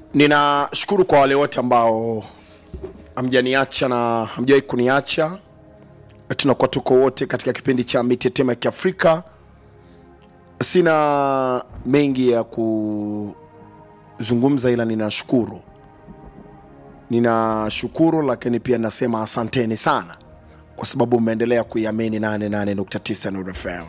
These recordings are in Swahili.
ninashukuru kwa wale wote ambao hamjaniacha na hamjawahi kuniacha tunakuwa tuko wote katika kipindi cha mitetemo ya kiafrika sina mengi ya kuzungumza ila ninashukuru ninashukuru lakini pia nasema asanteni sana kwa sababu mmeendelea kuiamini 88.9 Nuru FM.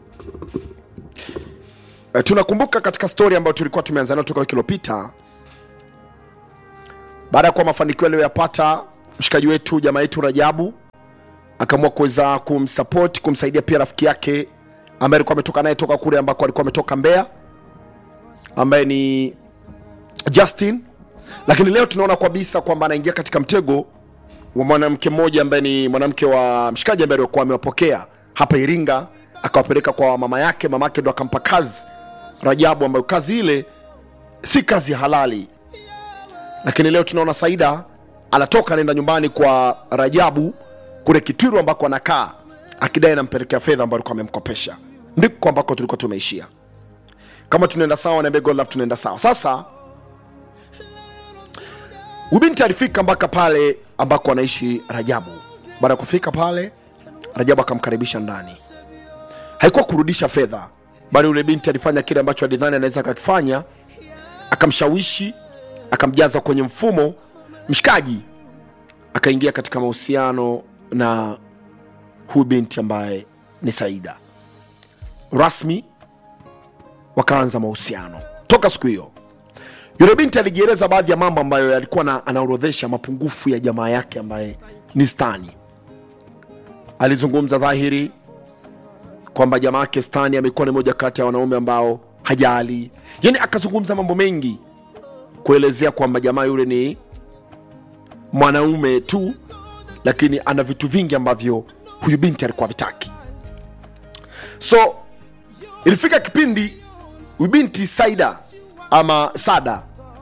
E, tunakumbuka katika stori ambayo tulikuwa tumeanza nayo toka wiki iliyopita baada ya kuwa mafanikio aliyoyapata mshikaji wetu jamaa yetu Rajabu akaamua kuweza kumsupport kumsaidia pia rafiki yake ambaye alikuwa ametoka naye toka kule ambako alikuwa ametoka Mbeya ambaye ni Justin, lakini leo tunaona kabisa kwamba anaingia katika mtego wa mwanamke mmoja ambaye ni mwanamke wa mshikaji ambaye alikuwa amewapokea hapa Iringa, akawapeleka kwa mama yake. Mama yake ndo akampa kazi Rajabu, ambayo kazi ile si kazi halali, lakini leo tunaona Saida anatoka anaenda nyumbani kwa Rajabu kule Kitwiru ambako anakaa akidai anampelekea fedha ambayo alikuwa amemkopesha. Ndiko ambako tulikuwa tumeishia. Kama tunaenda sawa, niambie God love, tunaenda sawa. Sasa Ubinti alifika mpaka pale ambako anaishi Rajabu. Baada ya kufika pale, Rajabu akamkaribisha ndani. Haikuwa kurudisha fedha, bali yule binti alifanya kile ambacho alidhani anaweza akakifanya, akamshawishi, akamjaza kwenye mfumo. Mshikaji akaingia katika mahusiano na huyu binti ambaye ni Saida. Rasmi wakaanza mahusiano. Toka siku hiyo yule binti alijieleza baadhi ya mambo ambayo alikuwa na, anaorodhesha mapungufu ya jamaa yake ambaye ni Stani. Alizungumza dhahiri kwamba jamaa yake Stani amekuwa ni moja kati ya wanaume ambao hajali, yani akazungumza mambo mengi kuelezea kwamba jamaa yule ni mwanaume tu, lakini ana vitu vingi ambavyo huyu binti alikuwa vitaki. So ilifika kipindi huyu binti Saida ama Sada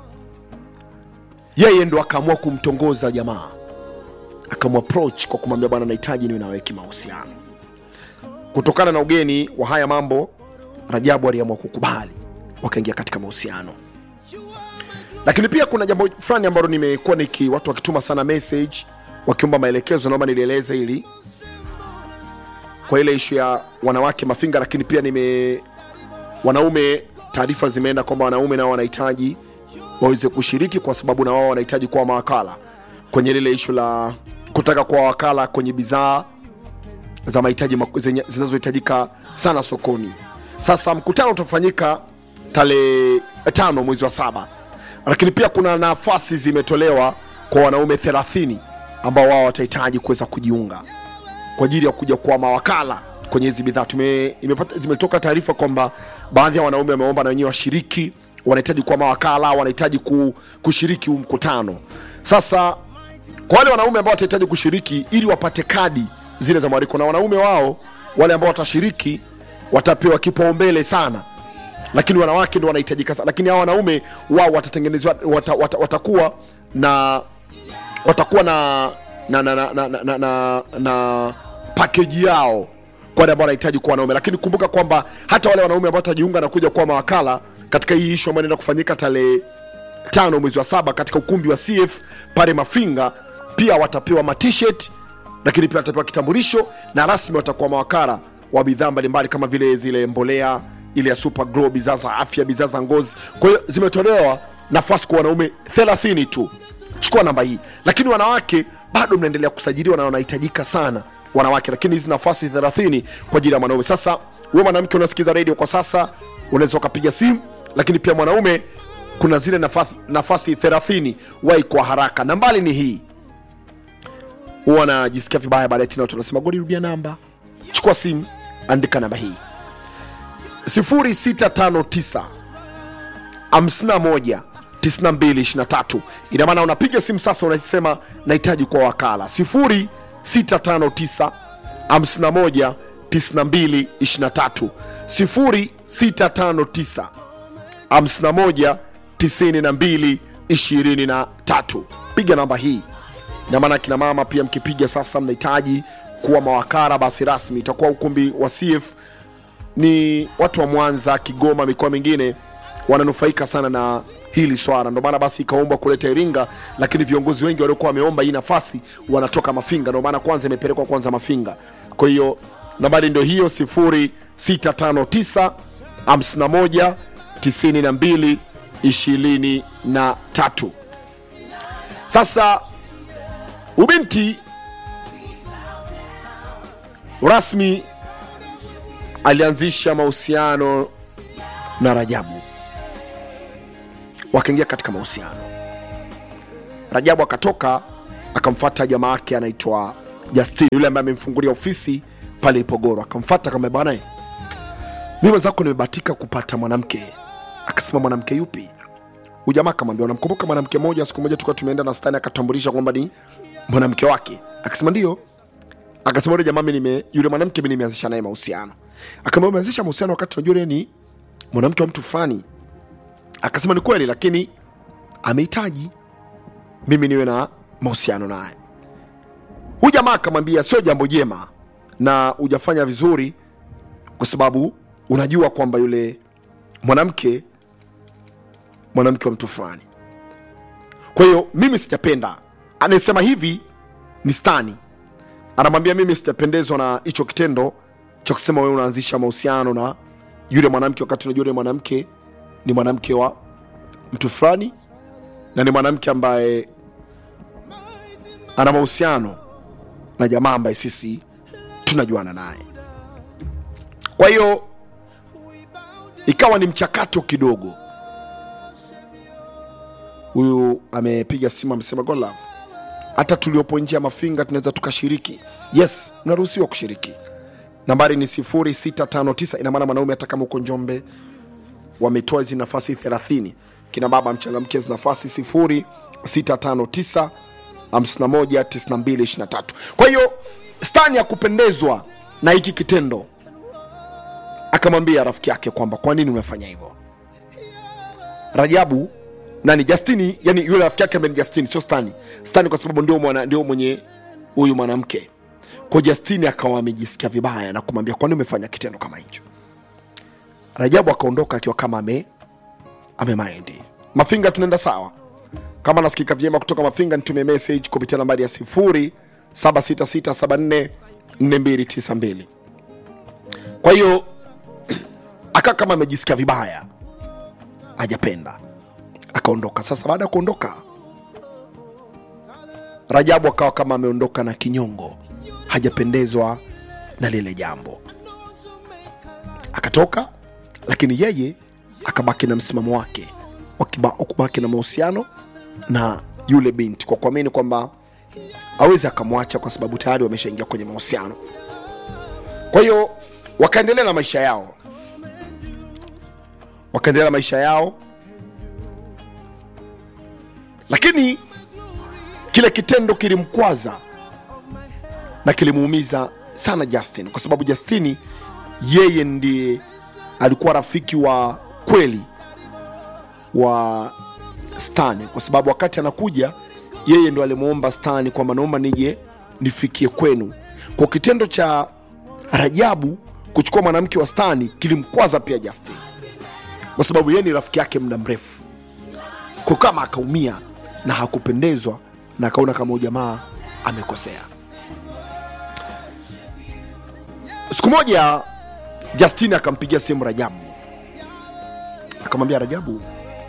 yeye ndo akaamua kumtongoza jamaa, akamapproach kwa kumwambia bwana, nahitaji niwe nawe kimahusiano. Kutokana na ugeni wa haya mambo, Rajabu aliamua kukubali, wakaingia katika mahusiano. Lakini pia kuna jambo fulani ambalo nimekuwa niki watu wakituma sana message wakiomba maelekezo, naomba nilieleze hili kwa ile ishu ya wanawake mafinga, lakini pia nime wanaume taarifa zimeenda kwamba wanaume nao wanahitaji waweze kushiriki kwa sababu na wao wanahitaji kuwa mawakala kwenye lile ishu la kutaka kuwa wakala kwenye bidhaa za mahitaji maku- zenye- zinazohitajika sana sokoni. Sasa mkutano utafanyika tarehe tano mwezi wa saba, lakini pia kuna nafasi zimetolewa kwa wanaume 30 ambao wao watahitaji kuweza kujiunga kwa ajili ya kuja kuwa mawakala kwenye hizi bidhaa. Tume- imepata- Zimetoka taarifa kwamba baadhi ya wanaume wameomba na wenyewe washiriki, wanahitaji kuwa mawakala, wanahitaji ku, kushiriki huu mkutano. Sasa kwa wale wanaume ambao watahitaji kushiriki ili wapate kadi zile za mwaliko, na wanaume wao wale ambao watashiriki watapewa kipaumbele sana lakini wanawake ndo wanahitajika sana, lakini hawa wanaume wao watatengenezwa wata, wata, watakuwa na watakuwa na na na na, na, na, na, na pakeji yao kwa wale ambao wanahitaji kuwa wanaume, lakini kumbuka kwamba hata wale wanaume ambao watajiunga na kuja kuwa mawakala katika hii ishu ambayo inaenda kufanyika tarehe tano mwezi wa saba katika ukumbi wa CF pale Mafinga, pia watapewa matshirt, lakini pia watapewa kitambulisho na rasmi watakuwa mawakala wa bidhaa mbalimbali kama vile zile mbolea ile ya Super Grow, bidhaa za afya, bidhaa za ngozi. Kwa hiyo zimetolewa nafasi kwa wanaume 30 tu. Chukua namba hii, lakini wanawake bado mnaendelea kusajiliwa na wanahitajika sana wanawake, lakini hizi nafasi 30 kwa ajili ya mwanaume. Sasa wewe mwanamke unasikiza radio kwa sasa, unaweza ukapiga simu, lakini pia mwanaume kuna zile nafasi, nafasi 30 wai kwa haraka. Nambali ni hii, huwa najisikia vibaya baadaye tena watu wanasema godi, rudia namba. Chukua simu, andika namba hii 0659 51 9223. Ina maana unapiga simu sasa, unasema nahitaji kwa wakala 0659 51 9223 0659 51 92 23. Piga namba hii na maana kina mama pia mkipiga sasa, mnahitaji kuwa mawakala, basi rasmi itakuwa ukumbi wa CF ni watu wa Mwanza, Kigoma, mikoa mingine wananufaika sana na hili swala ndio maana basi ikaombwa kuleta iringa lakini viongozi wengi waliokuwa wameomba hii nafasi wanatoka mafinga ndio maana kwanza imepelekwa kwanza mafinga kwa hiyo nambari ndio hiyo 0659 51 92 23 sasa ubinti rasmi alianzisha mahusiano na rajabu wakaingia katika mahusiano rajabu akatoka akamfata jamaa yake anaitwa justin yule ambaye amemfungulia ofisi pale ipogoro akamfata kama bwana mi mwenzako nimebahatika kupata mwanamke akasema mwanamke yupi huyu jamaa akamwambia unamkumbuka mwanamke mmoja siku moja tulikuwa tumeenda na stani akatambulisha kwamba ni mwanamke wake akasema ndio akasema yule jamaa mimi nime yule mwanamke mimi nimeanzisha naye mahusiano akamwambia umeanzisha mahusiano wakati unajua yule ni mwanamke wa mtu fulani akasema ni kweli lakini amehitaji mimi niwe na mahusiano naye huyu jamaa akamwambia sio jambo jema na hujafanya vizuri kwa sababu unajua kwamba yule mwanamke mwanamke wa mtu fulani kwa hiyo mimi sijapenda anayesema hivi ni stani anamwambia mimi sijapendezwa na hicho kitendo cha kusema wewe unaanzisha mahusiano na yule mwanamke wakati unajua yule mwanamke ni mwanamke wa mtu fulani na ni mwanamke ambaye ana mahusiano na jamaa ambaye sisi tunajuana naye kwa hiyo ikawa ni mchakato kidogo huyu amepiga simu amesema "God love hata tuliopo nje ya mafinga tunaweza tukashiriki yes mnaruhusiwa kushiriki nambari ni 0659 ina maana mwanaume hata kama uko njombe wametoa hizi nafasi 30 kina baba mchangamkie hizi nafasi 0659 519223 kwa hiyo stani ya kupendezwa na hiki kitendo akamwambia rafiki yake kwamba kwa nini umefanya hivyo rajabu nani justini yani yule rafiki yake ambaye ni justini sio stani stani kwa sababu ndio, mwana, ndio mwenye huyu mwanamke kwa justini akawa amejisikia vibaya na kumwambia kwani umefanya kitendo kama hicho rajabu akaondoka akiwa kama ame amemaindi mafinga tunaenda sawa kama nasikika vyema kutoka mafinga nitumie message kupitia nambari ya 0766744292 kwa hiyo akaa kama amejisikia vibaya hajapenda akaondoka sasa baada ya kuondoka rajabu akawa kama ameondoka na kinyongo hajapendezwa na lile jambo akatoka lakini yeye akabaki na msimamo wake wa kiba- wa kubaki na mahusiano na yule binti kwa kuamini kwamba awezi akamwacha kwa sababu tayari wameshaingia kwenye mahusiano kwa hiyo wakaendelea na maisha yao wakaendelea na maisha yao lakini kile kitendo kilimkwaza na kilimuumiza sana justin kwa sababu justini yeye ndiye alikuwa rafiki wa kweli wa stani kwa sababu wakati anakuja yeye ndo alimwomba stani kwamba naomba nije nifikie kwenu kwa kitendo cha rajabu kuchukua mwanamke wa stani kilimkwaza pia justin kwa sababu yeye ni rafiki yake muda mrefu kwa kama akaumia na hakupendezwa na akaona kama huyu jamaa amekosea siku moja justin akampigia simu rajabu akamwambia rajabu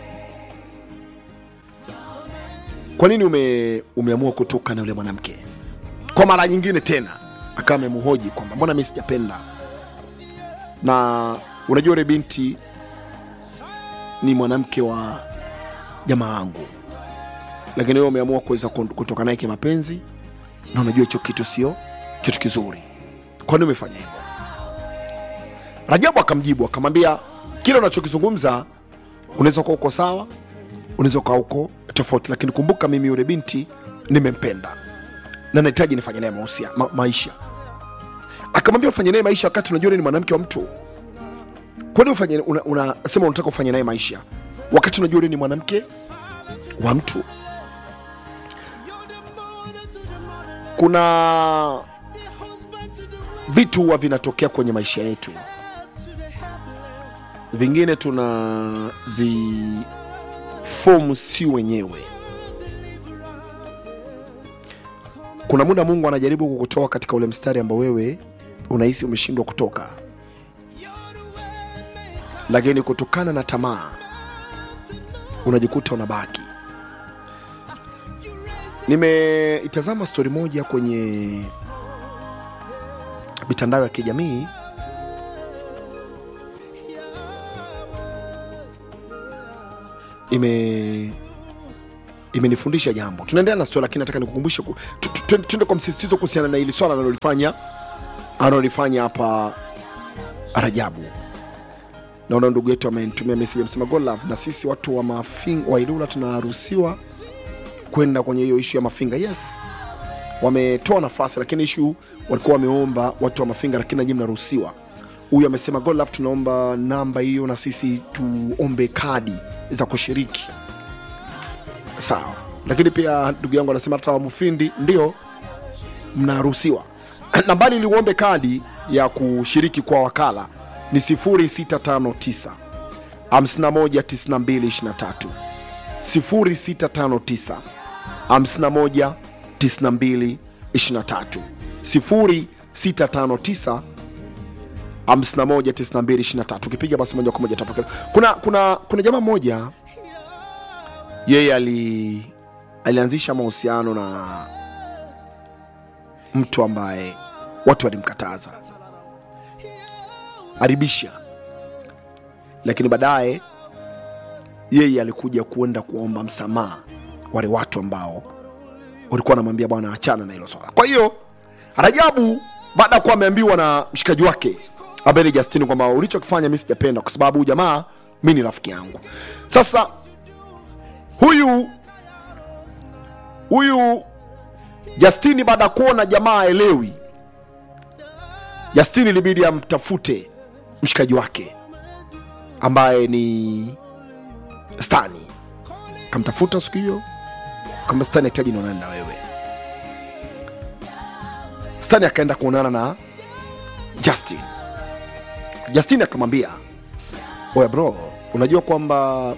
kwa nini ume, umeamua kutoka na yule mwanamke kwa mara nyingine tena akawa amemhoji kwamba mbona mi sijapenda na unajua yule binti ni mwanamke wa jamaa wangu lakini wewe umeamua kuweza kun- kutoka naye kimapenzi na unajua hicho kitu sio kitu kizuri kwani umefanya hivyo rajabu akamjibu akamwambia kile unachokizungumza unaweza kuwa uko sawa unaweza ukawa uko tofauti lakini kumbuka mimi yule binti nimempenda na nahitaji nifanye naye mahusia- ma, maisha akamwambia ufanye naye maisha wakati unajua yule ni mwanamke wa mtu kwani ufanye unasema una, unasema unataka ufanye naye maisha wakati unajua yule ni mwanamke wa mtu kuna vitu huwa vinatokea kwenye maisha yetu vingine tuna fomu si wenyewe kuna muda mungu anajaribu kukutoa katika ule mstari ambao wewe unahisi umeshindwa kutoka lakini kutokana na tamaa unajikuta unabaki nimeitazama stori moja kwenye mitandao ya kijamii ime imenifundisha jambo tunaendelea na stori lakini nataka nikukumbushe ku- tu- tu- tu- tuende kwa msisitizo kuhusiana na hili swala analolifanya analolifanya hapa rajabu naona ndugu yetu amenitumia meseji amesema "God love na sisi watu wa mafinga wa ilula tunaruhusiwa kwenda kwenye hiyo ishu ya mafinga yes wametoa nafasi lakini ishu walikuwa wameomba watu wa mafinga lakini nanyi mnaruhusiwa huyu amesema "God love tunaomba namba hiyo na sisi tuombe kadi za kushiriki sawa lakini pia ndugu yangu anasema hata wamufindi ndio mnaruhusiwa nambari ili uombe kadi ya kushiriki kwa wakala ni 0659 519223 0659 51 92 23 0659 519223 ukipiga basi moja kwa moja tapokea kuna kuna kuna jamaa mmoja yeye ali alianzisha mahusiano na mtu ambaye watu walimkataza aribisha lakini baadaye yeye alikuja kuenda kuomba msamaha wale watu ambao walikuwa wanamwambia bwana achana na hilo swala kwa hiyo rajabu baada ya kuwa ameambiwa na mshikaji wake ambaye ni justini kwamba ulichokifanya mi sijapenda kwa sababu huyu jamaa mi ni rafiki yangu sasa huyu huyu justini baada ya kuona jamaa aelewi justini ilibidi amtafute mshikaji wake ambaye ni stani kamtafuta siku hiyo kama stani hahitaji nionane na wewe stani akaenda kuonana na justin justin akamwambia oya bro unajua kwamba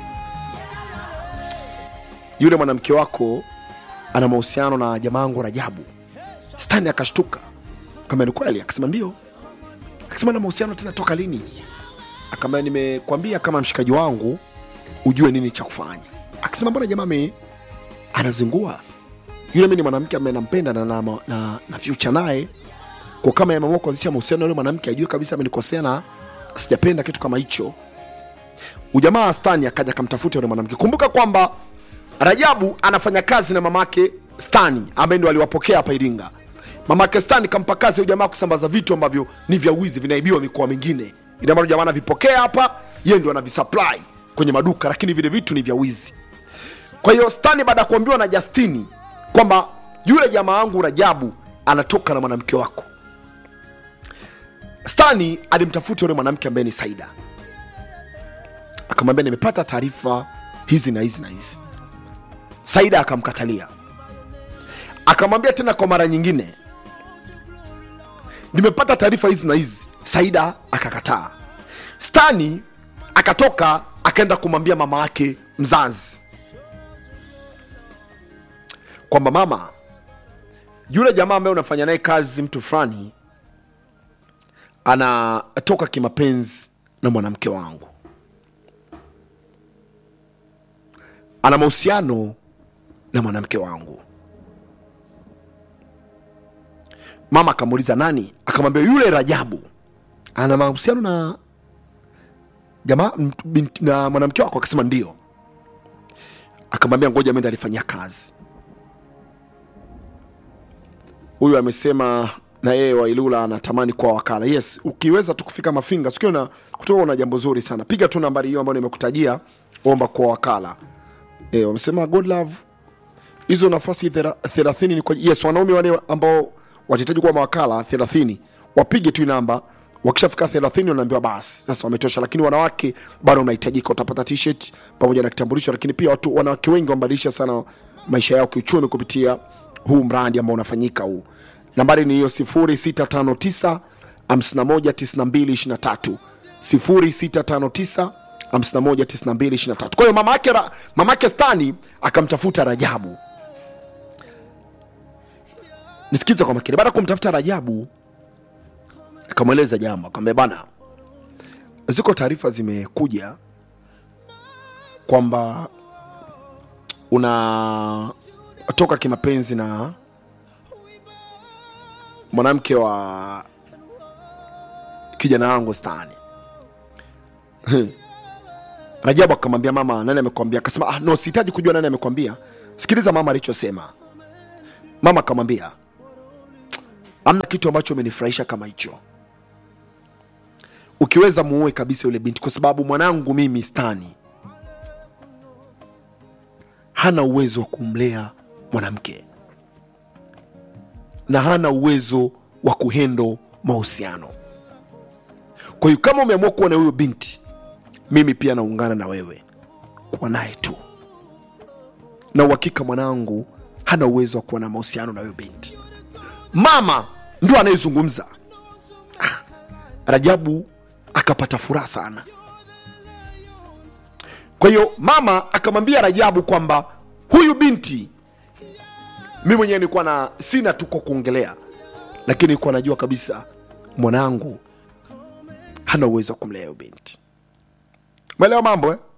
yule mwanamke wako ana mahusiano na jamaangu rajabu stani akashtuka kama ni kweli akasema ndio akasema na mahusiano tena toka lini akamba nimekwambia kama mshikaji wangu ujue nini cha kufanya akasema mbona jamaa ame anazingua yule mi ni mwanamke ambaye nampenda na, na, na, na future naye kwa kama yameamua kuanzisha mahusiano na yule mwanamke ajue kabisa amenikosea na sijapenda kitu kama hicho ujamaa stani akaja akamtafuta yule mwanamke kumbuka kwamba rajabu anafanya kazi na mamake stani ambaye ndo aliwapokea hapa iringa mamake stani kampa kazi ya ujamaa kusambaza vitu ambavyo ni vya wizi vinaibiwa mikoa mingine ina maana jamaa anavipokea hapa yeye ndo anavisupply kwenye maduka lakini vile vitu ni vya wizi kwa hiyo stani baada ya kuambiwa na justini kwamba yule jamaa wangu rajabu anatoka na mwanamke wako stani alimtafuta yule mwanamke ambaye ni saida akamwambia nimepata taarifa hizi na hizi na hizi saida akamkatalia akamwambia tena kwa mara nyingine nimepata taarifa hizi na hizi saida akakataa stani akatoka akaenda kumwambia mama yake mzazi kwamba mama yule jamaa ambaye unafanya naye kazi mtu fulani anatoka kimapenzi na mwanamke wangu ana mahusiano na mwanamke wangu mama akamuuliza nani akamwambia yule rajabu ana mahusiano na jamaa m- binti- na mwanamke wako akasema ndio akamwambia ngoja mende alifanyia kazi huyu amesema na yeye wailula anatamani kwa wakala yes ukiweza tu kufika mafinga sikio na kutoka una jambo zuri sana piga tu nambari hiyo ambayo nimekutajia omba kwa wakala e, wamesema god love hizo nafasi thera- thelathini ni kwa yes wanaume wale ambao watahitaji kuwa mawakala thelathini wapige tu hii namba wakishafika thelathini wanaambiwa basi sasa wametosha lakini wanawake bado unahitajika utapata t-shirt pamoja na kitambulisho lakini pia watu wanawake wengi wamebadilisha sana maisha yao kiuchumi kupitia huu mradi ambao unafanyika huu nambari ni hiyo 0659 519223 0659 51 92 23 kwa hiyo mama yake Ra- mama yake stani akamtafuta rajabu nisikize kwa makini baada ya kumtafuta rajabu akamweleza jambo akamwambia bana ziko taarifa zimekuja kwamba unatoka kimapenzi na mwanamke wa kijana wangu stani rajabu akamwambia mama nani amekwambia akasema ah, no sihitaji kujua nani amekwambia sikiliza mama alichosema mama akamwambia amna kitu ambacho umenifurahisha kama hicho ukiweza muue kabisa yule binti kwa sababu mwanangu mimi stani hana uwezo wa kumlea mwanamke na hana uwezo wa kuhendo mahusiano kwa hiyo kama umeamua kuwa na huyo binti mimi pia naungana na wewe kuwa naye tu na uhakika mwanangu hana uwezo wa kuwa na mahusiano na huyo binti mama ndio anayezungumza Ah, rajabu akapata furaha sana kwa hiyo mama akamwambia rajabu kwamba huyu binti mi mwenyewe nilikuwa na sina tuko kuongelea lakini nilikuwa najua kabisa mwanangu hana uwezo wa kumlea huyo binti mwelewa mambo eh?